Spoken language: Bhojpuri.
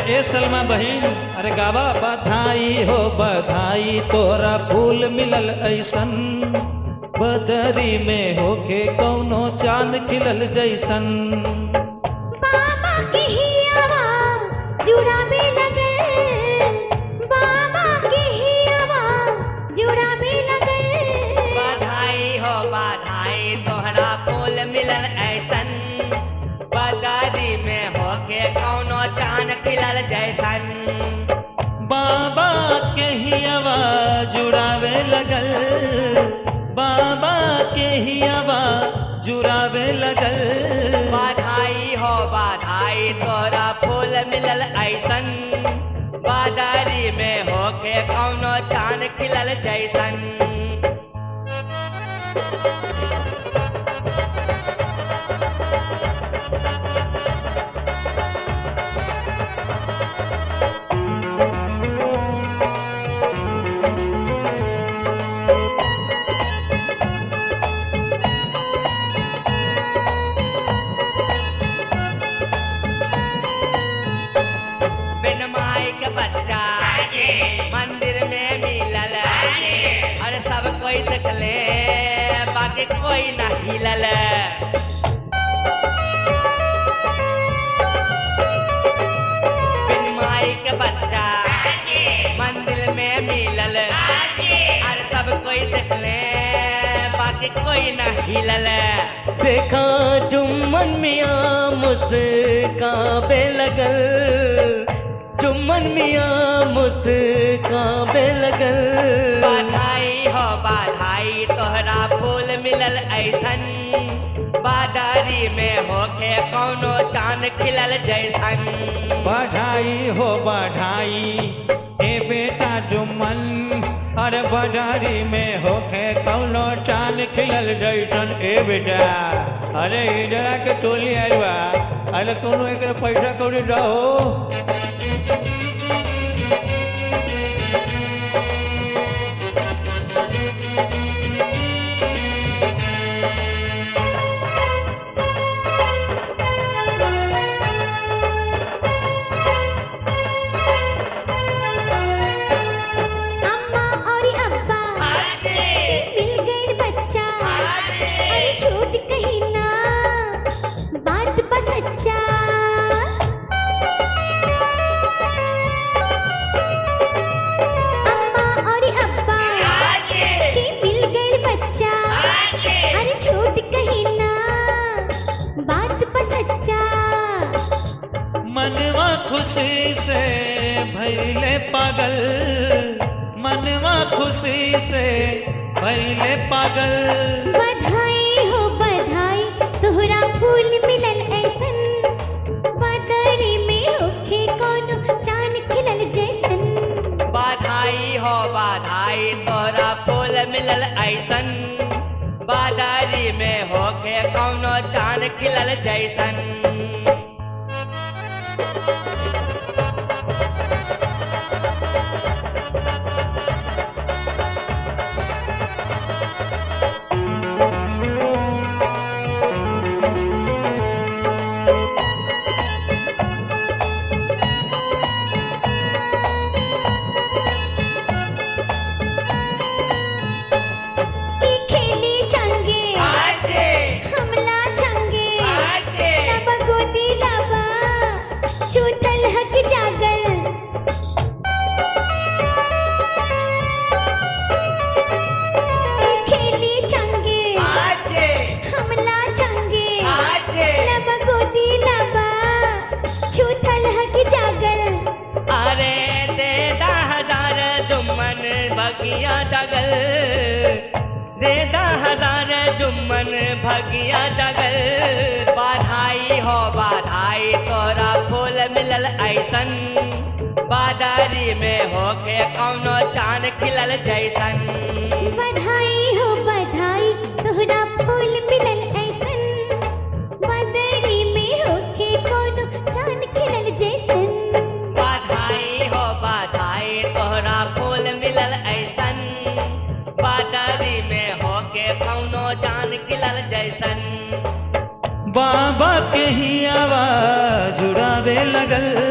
ए सलमा बहिन अरे गावा बधाई हो बधाई तोरा फूल मिलल ऐसन बदरी में होके कौनो चांद खिलल जैसन बाबा के हियावा जुड़ावे लगल बाबा के हियावा जुड़ावे लगल बधाई हो बधाई तोहरा फूल मिलल ऐसन बदारी में होके कौनो चांद खिलल जैसन बाबा के ही आवाज जुड़ावे लगल बाबा के ही आवाज जुड़ावे लगल बधाई हो बधाई तोहरा फूल मिलल ऐसन बदारी में होके कौनो चांद खिलल जैसन बिन माई के बच्चा मंदिर में मिलल अरे सब कोई देखले बाकी कोई न हिलल बिन माई के बच्चा मंदिर में मिलल अरे सब कोई देखले बाकी कोई न हिलल देखा जुम्मन मिया मुस्काबे लगल जुम्मन मिया मुस्काबे लगल बधाई हो बधाई तोहरा फूल मिलल ऐसन बादारी में होके कौनो चांद खिलल जैसन बधाई हो बधाई ए बेटा जुम्मन अरे बजारी में होके कौनो चांद खिलल जैसन ए बेटा अरे इधर के टोली आइल बा अरे कोनो एक पैसा कौड़ी रहो अम्मा और अब्बा मिल गए बच्चा अरे छूट कहीं ना बात बस सच्चा अम्मा और अब्बा के मिल गए बच्चा अरे छूट कहीं ना बात बस सच्चा मनवा खुशी से भैले पागल मनवा खुशी से भैले पागल बधाई हो बधाई तोहरा फूल मिलल ऐसन बदरी में होखे कोनो चांद खिलल जैसन बधाई हो बधाई तोहरा फूल मिलल ऐसन बादारी में होके कौनो चांद खिलल जैसन ई खेली चंगे हमला चंगे लब गोदी लबा छूतल हक जागल ई खेली चंगे हमला चंगे लब गोदी लबा छूतल हक जागल अरे दे दा हजार जुम्मन भगिया जगल दे दा हजार जुम्मन भगिया जगल बधाई हो बधाई तोरा फूल मिलल ऐसन बाजारी में होके कौनो चांद खिलल जैसन बधाई हो बधाई तोहरा फूल मिलल ऐसन बदरी में होके कोनो चांद खिलल जैसन बधाई हो बधाई तोहरा फूल मिलल ऐसन बाजारी में होके कौनो चांद खिलल जैसन बाबा के ही आवाज जुड़ावे लगल